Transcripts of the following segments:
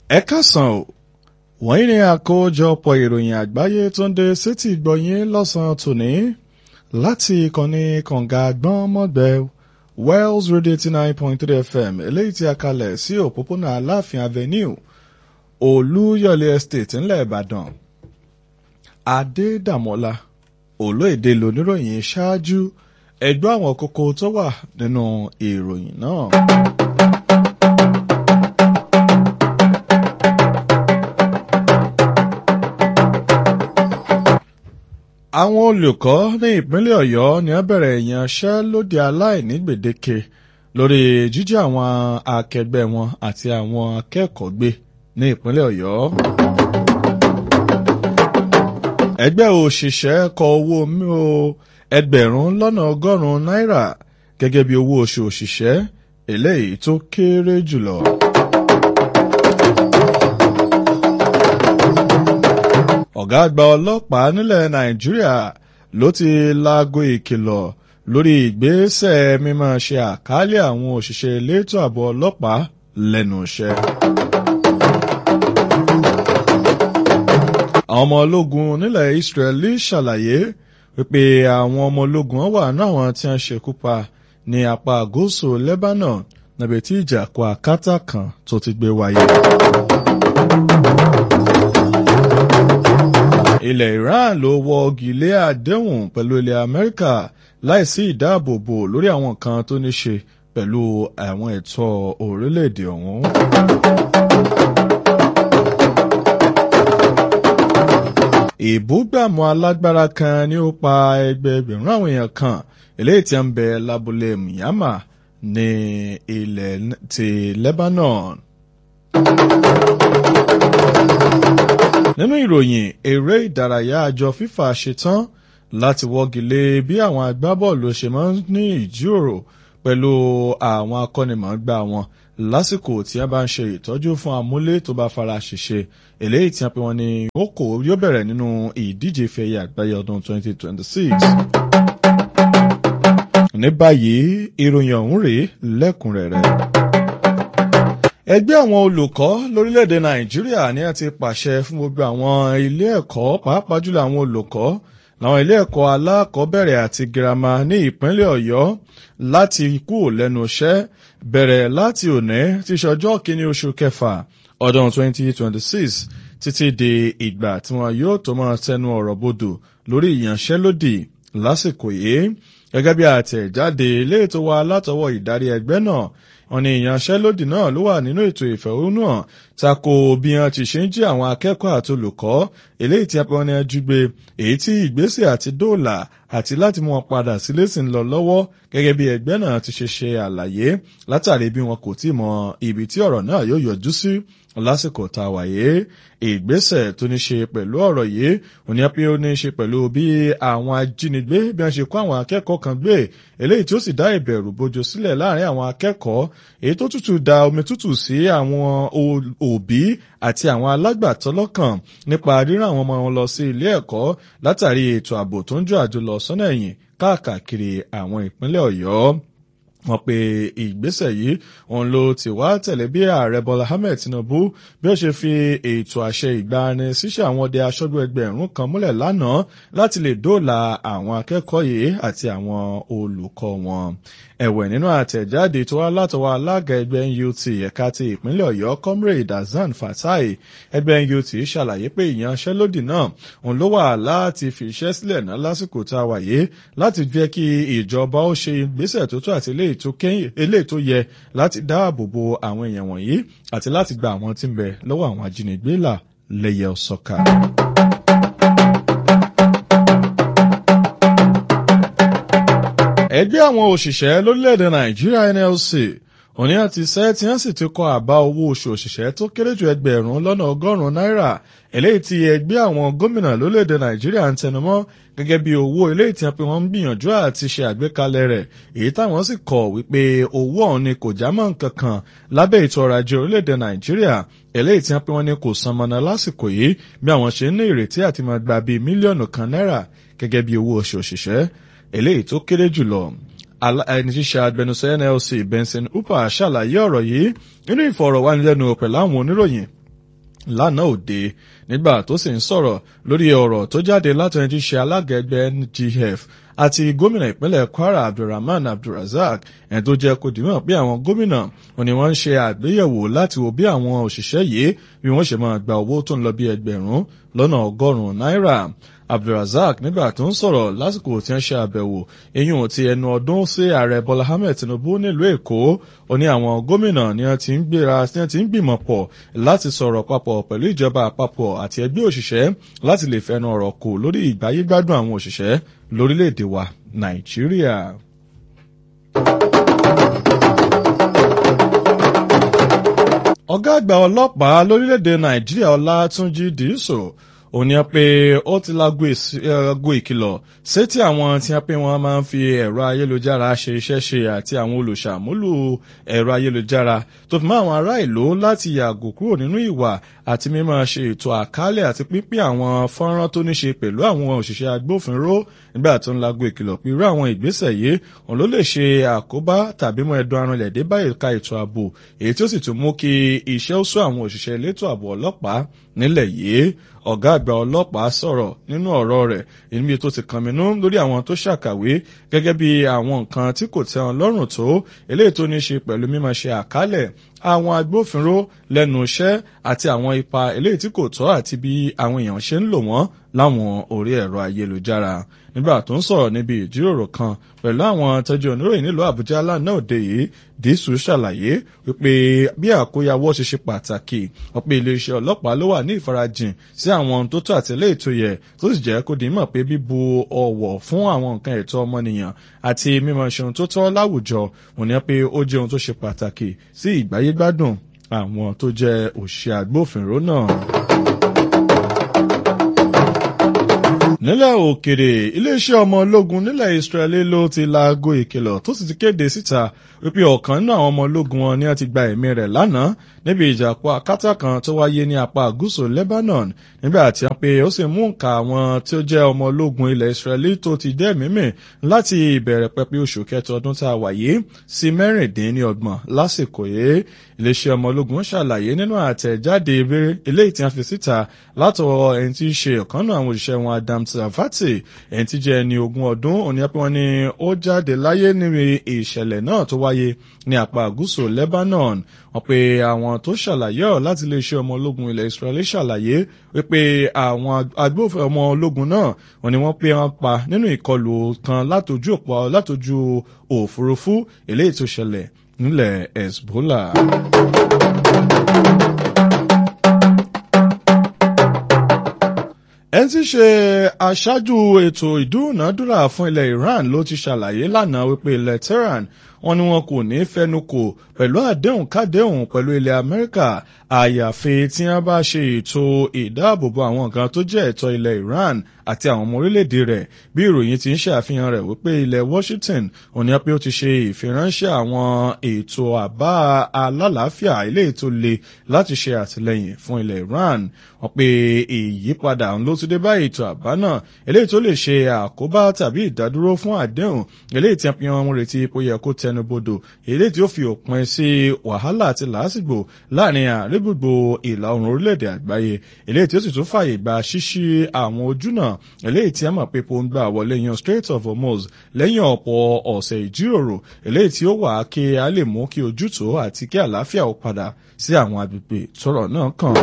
ẹ kásán o wọ́n ní àkójọpọ̀ ìròyìn àgbáyé tó ń dé sétí gbọ̀nyìn lọ́sàn-án tòní láti ìkànnì kànga gbọ́nmọ́gbẹ́ Wells Radio eighty nine point three FM eléyìí tí a kalẹ̀ sí òpópónà Aláàfin Avenue Olúyọ̀lé Estate ńlẹ̀ Ìbàdàn Adédàmọ́lá olóèdè lóníròyìn ṣáájú ẹgbẹ́ àwọn kókó tó wà nínú ìròyìn náà. àwọn olùkọ́ ní ìpínlẹ̀ Ọ̀yọ́ ni wọ́n bẹ̀rẹ̀ ìyanṣẹ́lódì aláìní gbèdéke lórí jíjí àwọn akẹgbẹ́ wọn àti àwọn akẹ́kọ̀ọ́ gbé ní ìpínlẹ̀ Ọ̀yọ́. ẹgbẹ́ òṣìṣẹ́ kọ owó ẹgbẹ̀rún lọ́nà ọgọ́rùn-ún náírà gẹ́gẹ́ bí owó oṣù òṣìṣẹ́ eléyìí tó kéré jùlọ. ọ̀gá àgbà ọlọ́pàá nílẹ̀ nàìjíríà ló ti laago ìkìlọ̀ lórí ìgbésẹ̀ mímọ́ ṣe àkálẹ̀ àwọn òṣìṣẹ́ elétò ààbò ọlọ́pàá lẹ́nu iṣẹ́. àwọn ọmọ ológun nílẹ̀ israeli ṣàlàyé wípé àwọn ọmọ ológun wà ní àwọn tí wọ́n ṣekú pa ní apá gúúsù lebanon níbi tí ìjà kó akátá kan tó ti gbé wáyé. ilẹ̀ Iran ló wọ́gi lé àdéhùn pẹ̀lú ilẹ̀ Amẹ́ríkà láìsí ìdáàbòbò lórí àwọn kan tó ní ṣe pẹ̀lú àwọn ẹ̀tọ́ orílẹ̀-èdè ọ̀hún. ìbúgbàmù alágbára kan ni ó pa ẹgbẹẹgbẹ̀rún àwọn èèyàn kan eléyìí tí ń bẹ lábúlé Myanmar ní ilẹ̀ ti Lebanon. nínú ìròyìn eré ìdárayá àjọ FIFA ṣetán láti wọ́gi lé bí àwọn agbábọ́ọ̀lù ṣe máa ń ní ìjíròrò pẹ̀lú àwọn akọ́nimọ̀ọ́gbá wọn lásìkò tí wọ́n bá ń ṣe ìtọ́jú fún amúlé tó bá fara ṣèṣe eléyìí tí wọ́n pe wọn ní oko yóò bẹ̀rẹ̀ nínú ìdíje ìfẹ̀yẹ àgbáyé ọdún 2026. ní báyìí ìròyìn ọ̀hún rèé lẹ́kùnrẹ́rẹ́ ẹgbẹ́ àwọn olùkọ́ lórílẹ̀‐èdè nàìjíríà ní a ti pàṣẹ fún gbogbo àwọn ilé ẹ̀kọ́ pàápàá jùlọ àwọn olùkọ́ láwọn ilé ẹ̀kọ́ alákọ̀ọ́bẹ̀rẹ̀ àti girama ní ìpínlẹ̀ ọ̀yọ́ láti kú lẹ́nu iṣẹ́ bẹ̀rẹ̀ láti òní tí ṣọjọ́ kínní oṣù kẹfà ọdún 2026 títí di ìgbà tí wọn yóò tó máa tẹnu ọ̀rọ̀ bodò lórí ìyanṣẹ́lódì lásìkò yìí gẹ́gẹ́ bí àtẹ̀jáde ilé ètò wa látọwọ́ ìdarí ẹgbẹ́ náà wọ́n ní ìyanṣẹ́lódì náà ló wà nínú ètò ìfẹ̀hónúhàn tako bí wọ́n ti ṣe ń jí àwọn akẹ́kọ̀ọ́ àti olùkọ́ eléyìí tí wọ́n ní ẹjú gbé èyí tí ìgbésẹ̀ àti dóòlà àti láti mú wọn padà sílé sì ń lọ lọ́wọ́ gẹ́gẹ́ bí ẹgbẹ́ náà ti ṣe ṣe àlàyé látàrí bí wọn kò tí mọ ibi tí ọ̀rọ̀ náà yóò yọjú sí lásìkò tá a wáyé ìgbésẹ̀ tó ní ṣe pẹ̀lú ọ̀rọ̀ yìí òní pé ó ní ṣe pẹ̀lú bí àwọn ajínigbé bí wọ́n ṣe kó àwọn akẹ́kọ̀ọ́ kan gbé eléyìí tí ó sì dá ìbẹ̀rù bojo sílẹ̀ láàrin àwọn akẹ́kọ̀ọ́ èyí tó tútù da omi tútù sí àwọn òbí àti àwọn alágbàtọ́ lọ́kàn nípa rírán àwọn ọmọ wọn lọ sí ilé ẹ̀kọ́ látàrí ètò ààbò tó ń jọ àjò lọ sọ́nà ẹ̀yìn káàkiri àwọn ìpínlẹ̀ Ọ̀yọ́ wọ́n pe ìgbésẹ̀ yìí òun ló ti wá tẹ̀lé bí ààrẹ Bọ́lá Ahmed Tinubu bí ó ṣe fi ètò àṣẹ ìgbani ṣíṣe àwọn ọdẹ aṣọ́gbó ẹgbẹ̀rún kan múlẹ̀ lánàá láti lè dóòlà àwọn akẹ́kọ̀ọ́ yìí àti àwọn olùkọ́ wọn. ẹ̀wẹ̀ nínú àtẹ̀jáde tó wá látọwọ́ alága ẹgbẹ́ NUT ẹ̀ka ti ìpínlẹ̀ Ọ̀yọ́ comrade Hasan Fatai ẹgbẹ́ NUT ṣàlàyé pé ìyanṣẹ́lódì náà òun ló wà láti fi iṣẹ́ sílẹ̀ náà lásìkò tá a wà yìí láti jẹ́ kí ìjọba ó ṣe ìgbésẹ̀ tó tó àti ilé eléyìí tó yẹ láti dáàbò bo àwọn èèyàn wọ̀nyí àti láti gba àwọn tí ń bẹ lọ́wọ́ àwọn ajínigbé là lẹ́yẹ ọ̀sọ́ka. ẹgbẹ́ àwọn òṣìṣẹ́ lórílẹ̀‐èdè nàìjíríà NLC òní àti sẹ́ tí wọ́n sì ti kọ àbá owó oṣù òṣìṣẹ́ tó kéré ju ẹgbẹ̀rún lọ́nà ọgọ́rùn-ún náírà eléyìí tí ẹgbẹ́ àwọn gómìnà lórílẹ̀‐èdè nàìjíríà ń tẹnumọ́ gẹ́gẹ́ bí owó eléyìí tí wọ́n pe wọ́n ń gbìyànjú àti ṣe àgbékalẹ̀ rẹ̀ èyí táwọn sì kọ̀ wípé owó ọ̀hún ni kò já mọ́ nǹkan kan lábẹ́ ètò ọrọ̀ ajé orílẹ̀‐èdè nàìjíríà eléyìí tí wọ́n pe wọ́n ní kò san mọ́nà lásìkò yìí bí àwọn ṣe ń ní ìrètí àti máa gba bíi mílíọ̀nù kan náírà gẹ́gẹ́ bí owó oṣù òṣìṣẹ́ eléyìí tó kéré jùlọ ẹni ṣíṣe agbẹnusọ NLC Benson Upah ṣàlàyé ọ̀rọ̀ yìí nínú ìfọ̀rọ̀wánilẹ́nuwò pẹ̀lú àwọn oníròyìn lánàá òde nígbà tó sì ń sọ̀rọ̀ lórí ọ̀rọ̀ tó jáde látọ̀yìn tí ṣe alága ẹgbẹ́ NGF àti gómìnà ìpínlẹ̀ Kwara Abdulrahman Abdulrazak ẹni tó jẹ́ kó dìímọ̀ pé àwọn gómìnà wọn ni wọ́n ń ṣe àgbéyẹ̀wò láti wo bí àwọn òṣìṣẹ́ yìí bí wọ́n ṣe máa gba owó tó ń lọ bí ẹgbẹ̀rún lọ́nà ọgọ́rùn-ún náírà Abdulrazak nígbà tó ń sọ̀rọ̀ lásìkò tí wọ́n ṣe àbẹ̀wò eyín ti ẹnu ọdún sí ààrẹ Bọ́lá Ahmed Tinubu nílùú Èkó ó ní àwọn gómìnà ni wọ́n ti ń gbéra tí wọ́n ti ń gbìmọ̀ pọ̀ láti sọ̀rọ̀ papọ̀ pẹ̀lú ìjọba àpapọ̀ àti ẹgbẹ́ òṣìṣẹ́ láti lè fẹnu ọ̀rọ̀ kò lórí ìgbáyégbádùn àwọn òṣìṣẹ́ lórílẹ̀‐èdè wa Nàìjíríà. ọ̀gá àgbà ọlọ́pàá lórílẹ̀‐èdè Nàìjíríà Ọlátúnjí Dìísò ó ní pé ó ti lágbo ìkìlọ̀ sétí àwọn tí wọ́n pé wọ́n máa ń fi ẹ̀rọ ayélujára ṣe iṣẹ́ ṣe àti àwọn olùṣàmúlò ẹ̀rọ ayélujára tó fi mọ́ àwọn ará ìlú láti yàgò kúrò nínú ìwà àti mímọ́ ṣe ètò àkálẹ̀ àti pínpín àwọn fọ́nrán tó ní ṣe pẹ̀lú àwọn òṣìṣẹ́ agbófinró nígbà tó ń lágbo ìkìlọ̀ pé irú àwọn ìgbésẹ̀ yìí òun ló lè ṣe àkóbá tàbí mọ́ ẹ̀dùn arìnlẹ̀ dé bá ẹ̀ka ètò ààbò èyí tí ó sì tún mú kí iṣẹ́ ó sún àwọn òṣìṣẹ́ elétò ààbò ọlọ́pàá nílẹ̀ yìí ọ̀gá àgbà ọlọ́pàá sọ̀rọ̀ nínú ọ̀rọ̀ rẹ̀ níbi tó ti kànmínú lórí àwọn tó ṣàkàwé gẹ́gẹ́ bí àwọn nǹkan tí kò tẹ́ wọn lọ́rùn tó eléyìí tó ní ṣe pẹ̀lú mímọ̀ ṣe àkálẹ̀ àwọn agbófinró lẹ́nu iṣẹ́ àti àwọn ipa eléyìí tí kò tọ́ àti bí àwọn èèyàn ṣe ń lò wọ́n láwọn orí ẹ̀rọ ayélujára nígbà tó ń sọ̀rọ̀ níbi ìjíròrò kan pẹ̀lú àwọn tọ́jú oníròyìn nílùú Àbújá lánàá òde yìí Dísù ṣàlàyé wípé bí àkóyawọ́ ṣe ṣe pàtàkì ọ̀pọ̀ iléeṣẹ́ ọlọ́pàá ló wà ní ìfarajìn sí àwọn tó tó àtẹ̀lé ètò yẹ tó sì jẹ́ kó di mọ̀ pé bíbu ọ̀wọ̀ fún àwọn nǹkan ẹ̀tọ́ ọmọnìyàn àti mímọ̀ ṣe ohun tó tọ́ láwùjọ òní pé ó jẹ́ ohun tó ṣe pàtàkì sí ìgbáyégbádùn àwọn tó jẹ́ òṣìṣẹ́ agbófinró náà. nílẹ̀ òkèrè iléeṣẹ́ ọmọ ológun nílẹ̀ Israeli ló ti laago ìkìlọ̀ tó sì ti kéde síta wípé ọ̀kan nínú àwọn ọmọ ológun wọn ni wọ́n ti gba ẹ̀mí rẹ̀ lánàá níbi ìjàpọ̀ akátá kan tó wáyé ní apá gúúsù Lebanon nígbà tí wọ́n pe ó sì mú nǹka àwọn tí ó jẹ́ ọmọ ológun ilẹ̀ Israeli tó ti dẹ́ mímì láti ìbẹ̀rẹ̀ pẹ̀pẹ̀ oṣù kẹta ọdún tá a wà yìí sí mẹ́rìndínlọ́gbọ̀n lásìkò yìí iléeṣẹ́ ọmọ ológun ṣàlàyé nínú àtẹ̀jáde eléyìí tí wọ́n fi síta látọwọ́ ẹni tí í ṣe ọ̀kan náà àwọn òṣìṣẹ́ wọn Adam Savati ẹni tí jẹ́ ẹni ogún ọdún òní pé wọ́n ní ó jáde láyé níbi ìṣẹ̀lẹ̀ náà tó wáyé ní apá gúúsù Lebanon wọ́n pe àwọn tó ṣàlàyé ọ̀ láti iléeṣẹ́ ọmọ ológun ilẹ̀ Israeli ṣàlàyé wípé àwọn agbófin ọmọ ológun náà wọ́n ní wọ́n pé wọ́n pa nínú ìkọlù kan látojú òpó látojú òfurufú eléyìí tó ṣẹlẹ̀ nílẹ̀ Hezbollah. ẹni tí ṣe aṣáájú ètò ìdúnàádúrà fún ilẹ̀ Iran ló ti ṣàlàyé lánàá wípé ilẹ̀ Tehran wọ́n ní wọn kò ní fẹnukò pẹ̀lú àdéhùn kádéhùn pẹ̀lú ilẹ̀ Amẹ́ríkà àyàfi tí wọ́n bá ṣe ètò ìdáàbòbò àwọn nǹkan tó jẹ́ ẹ̀tọ́ ilẹ̀ Iran àti àwọn ọmọ orílẹ̀-èdè rẹ̀ bí ìròyìn ti ń ṣe àfihàn rẹ̀ wípé ilẹ̀ Washington òní pé ó ti ṣe ìfiránṣẹ́ àwọn ètò àbá alálàáfíà ilé ètò le láti ṣe àtìlẹ́yìn fún ilẹ̀ Iran wọ́n pe ìyípadà ló ti dé bá ètò àbá náà eléyìí tó lè ṣe àkóbá tàbí ìdádúró fún àdéhùn eléyìí tí wọ́n ń retí pé yẹ kó tẹnubodò eléyìí tí ó fi òpin sí wàhálà àti làásìgbò láàrin àrígbùgbò ìlà oòrùn orílẹ̀-èdè àgbáyé eléyìí tí ó sì tún fààyè gba ṣíṣí àwọn ojúnà eléyìí tí a mọ̀ pé po ń gbà wọlé yan Strait of Hormuz lẹ́yìn ọ̀pọ̀ ọ̀sẹ̀ ìjíròrò eléyìí tí ó wà kí a lè mú kí ojútùú àti kí àlàáfíà ó padà sí àwọn agbègbè tọ́rọ̀ náà kàn.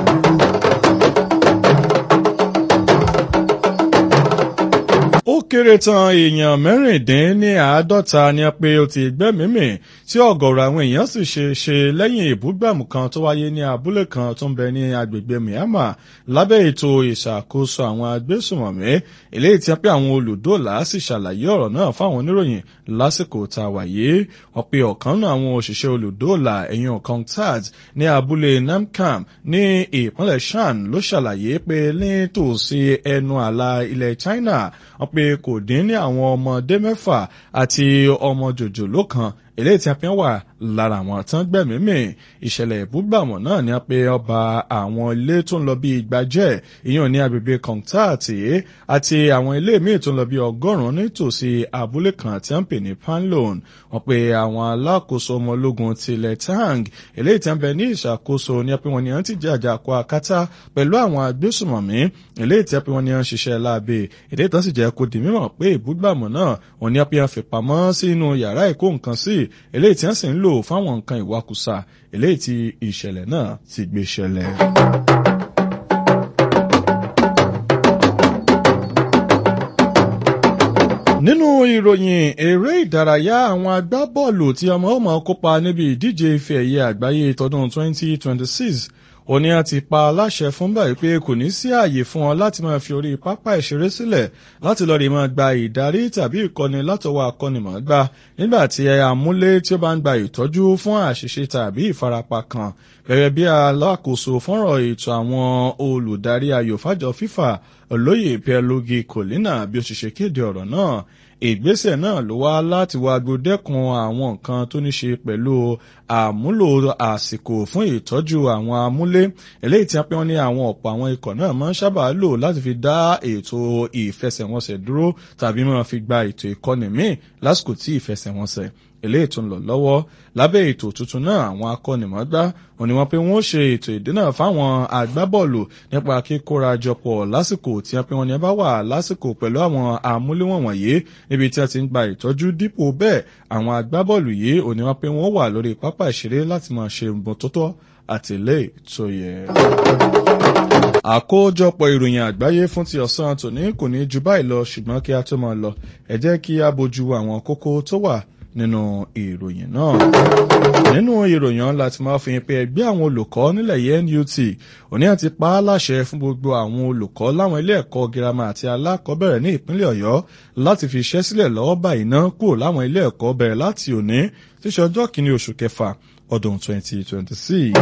ó kéré tán èèyàn mẹ́rìndín ní àádọ́ta ni a pé ó ti gbẹ́mímì tí ọ̀gọ̀rọ̀ àwọn èèyàn sì ṣe ṣe lẹ́yìn ìbúgbàmù kan tó wáyé ní abúlé kan tó ń bẹ ní agbègbè Myanmar lábẹ́ ètò ìṣàkóso àwọn agbésùmọ̀mí eléyìí tí a pé àwọn olùdóòlà sì ṣàlàyé ọ̀rọ̀ náà fáwọn oníròyìn lásìkò tá a wà yìí wọ́n pe ọ̀kan náà àwọn òṣìṣẹ́ olùdóòlà ẹ̀yìn Kong Tat ní abúlé Namkam ní ìpínlẹ̀ Shan ló ṣàlàyé pé nítòsí ẹnu àlà ilẹ̀ China wọ́n pe kò dín ní àwọn ọmọdé mẹ́fà àti ọmọ jòjòló kan eléyìí tí a fi ń wà lára àwọn tán gbẹ̀mímì ìṣẹ̀lẹ̀ ìbúgbàmù náà ni pé ọba àwọn ilé tó ń lọ bí ìgbàjẹ́ ìyẹn ní agbègbè kọ̀ǹtààtì àti àwọn ilé míì tó ń lọ bí ọgọ́rùn-ún nítòsí abúlé kan tí wọ́n pè ní panlon wọ́n pe àwọn alákòóso ọmọ ológun tilẹ̀ tang eléyìí tí wọ́n bẹ ní ìṣàkóso ní pé wọ́n ní wọ́n ti jẹ́ àjàkọ akátá pẹ̀lú àwọn agbésùmọ̀mí eléyìí tí wọ́n pe wọ́n ní wọ́n ṣiṣẹ́ láabe èdè tó sì jẹ́ kó di mímọ̀ pé ìbúgbàmù náà wọ́n ní wọ́n fi pamọ́ sínú yàrá ìkó nǹkan sí eléyìí tí wọ́n sì ń lò fáwọn nǹkan ìwakùsà eléyìí tí ìṣẹ̀lẹ̀ náà ti gbé ṣẹlẹ̀. nínú ìròyìn eré ìdárayá àwọn agbábọ́ọ̀lù tí ọmọ ọmọ kópa níbi ìdíje ife ẹ̀yẹ àgbáyé tọdún 2026 òní a ti pa aláṣẹ fún báyìí pé kò ní sí ààyè fún ọ láti máa fi orí pápá ìṣeré sílẹ̀ láti lọ́ọ́ rí máa gba ìdarí tàbí ìkọ́ni látọwọ́ akọ́nimọ̀ọ́gbá nígbà tí amúlé tí ó bá ń gba ìtọ́jú fún àṣìṣe tàbí ìfarapa kan gẹ́gẹ́ bí alákòóso fọ́nrán ètò àwọn olùdarí ayò fàjọ fífà olóyè pierluigi colina bí ó ṣe ṣe kéde ọ̀rọ̀ náà ìgbésẹ̀ náà ló wá láti wá gbódẹ́kun àwọn nǹkan tó ní ṣe pẹ̀lú àmúlò àsìkò fún ìtọ́jú àwọn amúlé eléyìí tí a pé wọ́n ní àwọn ọ̀pọ̀ àwọn ikọ̀ náà máa ń sábà lò láti fi dá ètò ìfẹsẹ̀wọnsẹ̀ dúró tàbí máa fi gba ètò ìkọ́ni míì lásìkò tí ìfẹsẹ̀wọnsẹ̀ eléyìí tó ń lọ lọ́wọ́ lábẹ́ ètò tuntun náà àwọn akọ́nimọ̀ọ́gbá wọ́n ní wọ́n pé wọ́n ṣe ètò ìdínà fáwọn agbábọ́ọ̀lù nípa kíkóra jọpọ̀ lásìkò tí wọ́n pé wọ́n ní bá wà lásìkò pẹ̀lú àwọn amúléwọ̀n wọ̀nyí níbi tí wọ́n ti ń gba ìtọ́jú dípò bẹ́ẹ̀ àwọn agbábọ́ọ̀lù yìí ò ní wọ́n pé wọ́n wà lórí pápá ìṣeré láti máa ṣe nǹkan tó tọ́ àti ilé tó yẹ. àkójọpọ̀ ìròyìn àgbáyé fún ti ọ̀sán tòní kò ní ju báyìí lọ ṣùgbọ́n kí a tó máa lọ ẹ jẹ́ kí a bójú àwọn kókó tó wà nínú ìròyìn náà. nínú ìròyìn láti máa fi hàn pé ẹgbẹ́ àwọn olùkọ́ nílẹ̀ yẹn NUT òní àti pa á láṣẹ fún gbogbo àwọn olùkọ́ láwọn ilé ẹ̀kọ́ girama àti alákọ̀ọ́bẹ̀rẹ̀ ní ìpínlẹ̀ Ọ̀yọ́ láti fi iṣẹ́ sílẹ̀ lọ́wọ́ báyìí náà kúrò láwọn ilé ẹ̀kọ́ bẹ̀rẹ̀ láti òní tí ṣe ọjọ́ kìíní oṣù kẹfà ọdún 2026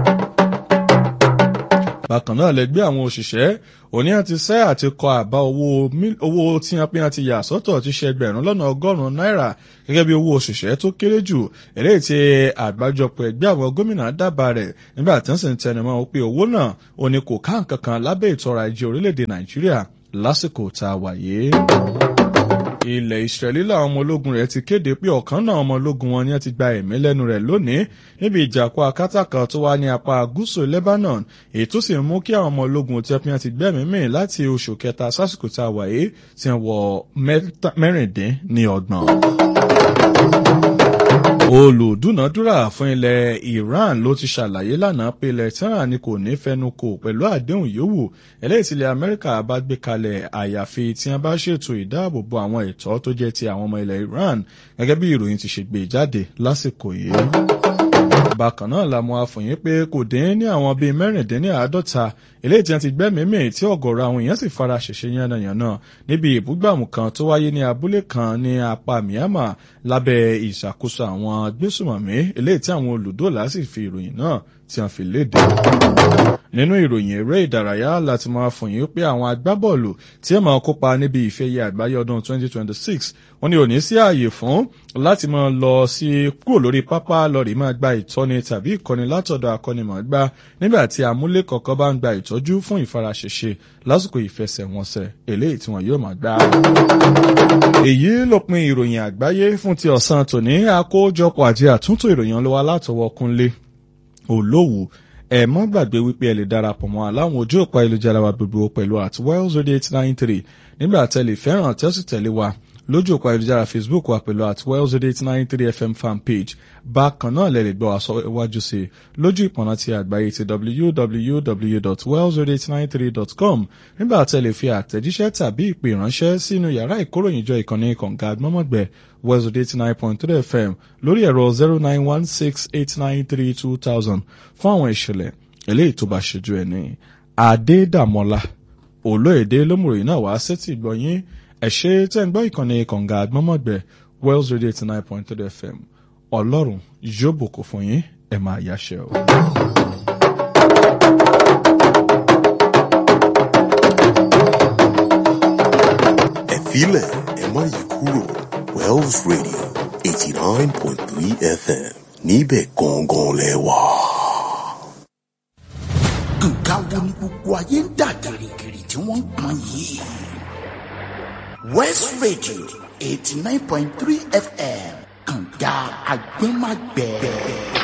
bákan náà lẹgbẹ́ àwọn òṣìṣẹ́ òní àti sẹ́ àti kọ àbá owó tí wọ́n pín àti yà sọ́tọ̀ ti ṣe ẹgbẹ̀rún lọ́nà ọgọ́rùn-ún náírà gẹ́gẹ́ bí owó òṣìṣẹ́ tó kéré jù eléyìí tí àgbájọpọ̀ ẹgbẹ́ àwọn gómìnà dábàá rẹ̀ nígbà tí wọ́n sì ń tẹnumọ́ pé owó náà òní kò ká nǹkan kan lábẹ́ ètò ọrọ̀ ajé orílẹ̀-èdè Nàìjíríà lásìkò tá a wà yìí ilẹ̀ ìsírẹ́lì làwọn ọmọ ológun rẹ̀ ti kéde pé ọ̀kan náà ọmọ ológun wọn ni wọ́n ti gba ẹ̀mí lẹ́nu rẹ̀ lónìí níbi ìjàkọ́ akátá kan tó wá ní apá gúúsù Lebanon èyí tó sì mú kí àwọn ọmọ ológun tí wọ́n ti gbẹ́mí mì láti oṣù kẹta sásìkò tá a wà yìí ti wọ mẹ́rìndín ní ọgbọ̀n olùdúnàdúrà fún ilẹ̀ Iran ló ti ṣàlàyé lánàá pé ilẹ̀ Tehran ni kò ní fẹnu kò pẹ̀lú àdéhùn yòówù eléyìí tí ilẹ̀ Amẹ́ríkà bá gbé kalẹ̀ àyàfi tí wọ́n bá ṣètò ìdáàbòbò àwọn ẹ̀tọ́ tó jẹ́ ti àwọn ọmọ ilẹ̀ Iran gẹ́gẹ́ bí ìròyìn ti ṣe gbé jáde lásìkò yìí bákan náà la mọ̀ àfòyín pé kò dín ní àwọn bíi mẹ́rìndínláàádọ́ta eléyìí tí wọ́n ti gbẹ́mìí-mì tí ọ̀gọ̀rọ̀ àwọn èèyàn sì fara ṣèṣe yánnayànna níbi ìbúgbàmù kan tó wáyé ní abúlé kan ní apá Myanmar lábẹ́ ìṣàkóso àwọn agbésùmọ̀mí eléyìí tí àwọn olùdóòlà sì fi ìròyìn náà tí wọ́n fi léde nínú ìròyìn eré ìdárayá láti máa fòyín pé àwọn agbábọ́ọ̀lù tí ẹ máa kópa níbi ìfẹ́yẹ àgbáyé ọdún 2026 wọ́n ní òní sí ààyè fún láti máa lọ sí kúrò lórí pápá lọ́ọ̀rì máa gba ìtọ́ni tàbí ìkọ́ni látọ̀dọ̀ akọ́nimọ̀ọ́gbá nígbà tí amúlé kọ̀ọ̀kan bá ń gba ìtọ́jú fún ìfaraṣẹṣe lásìkò ìfẹsẹ̀wọnsẹ̀ eléyìí tí wọ́n yóò máa gbá. èyí ló pin ìròyìn àgbáyé fún ti ọ̀sán tòní àkójọpọ̀ àti àtúntò ìròyìn ọlọ́wà látọwọ́ Kúnlé Olówù ẹ mọ́ gbàgbé wípé ẹ lè darapọ̀ mọ́ aláwọn ojú òpó ayélujára wa gbogbo pẹ̀lú at wells radio eight nine three nígbà tẹ́lẹ̀ fẹ́ràn tẹ́sí tẹ̀lé wa lójú òpó ayélujára facebook wa pẹ̀lú at wells radio eight nine three fm fan page bákan náà lè lè gbọ́ wa sọ iwájú sí i lójú ìpọ̀nà ti àgbáyé ti www.wellsradio893.com nígbà tẹ́lẹ̀ fi àtẹ̀jíṣẹ́ tàbí ìpè ránṣẹ́ sínú yàrá ìkóròyìnjọ ìkànnì kọ̀ǹga mọ́mọ́gbẹ́ wells radio eight nine point three fm lórí ẹ̀rọ zero nine one six eight nine three two thousand fún àwọn ìṣẹ̀lẹ̀ eléyìí tó bá ṣojú ẹ̀ ní adédàmọ́lá olóyèdè lómùròyìn náà wá sétí ìgbọ̀nyín ẹ̀ṣẹ́ tẹ́ ń gbọ́ ìkànnì kọ̀ǹga àgbọ́mọ̀gbẹ́ wells radio eighty nine point three fm ọlọ́run yóò bùkún fún yín ẹ̀ máa yáṣẹ́ o. ẹ filẹ̀ ẹ má yí kúrò wells radio eighty nine point three fm níbẹ̀ gangan lẹ́wà. nǹkan wo ni gbogbo ayé ń dà gìrìgìrì tí wọ́n ń pọn yìí. west radio eighty nine point three fm kànga agbẹ́magbẹ́.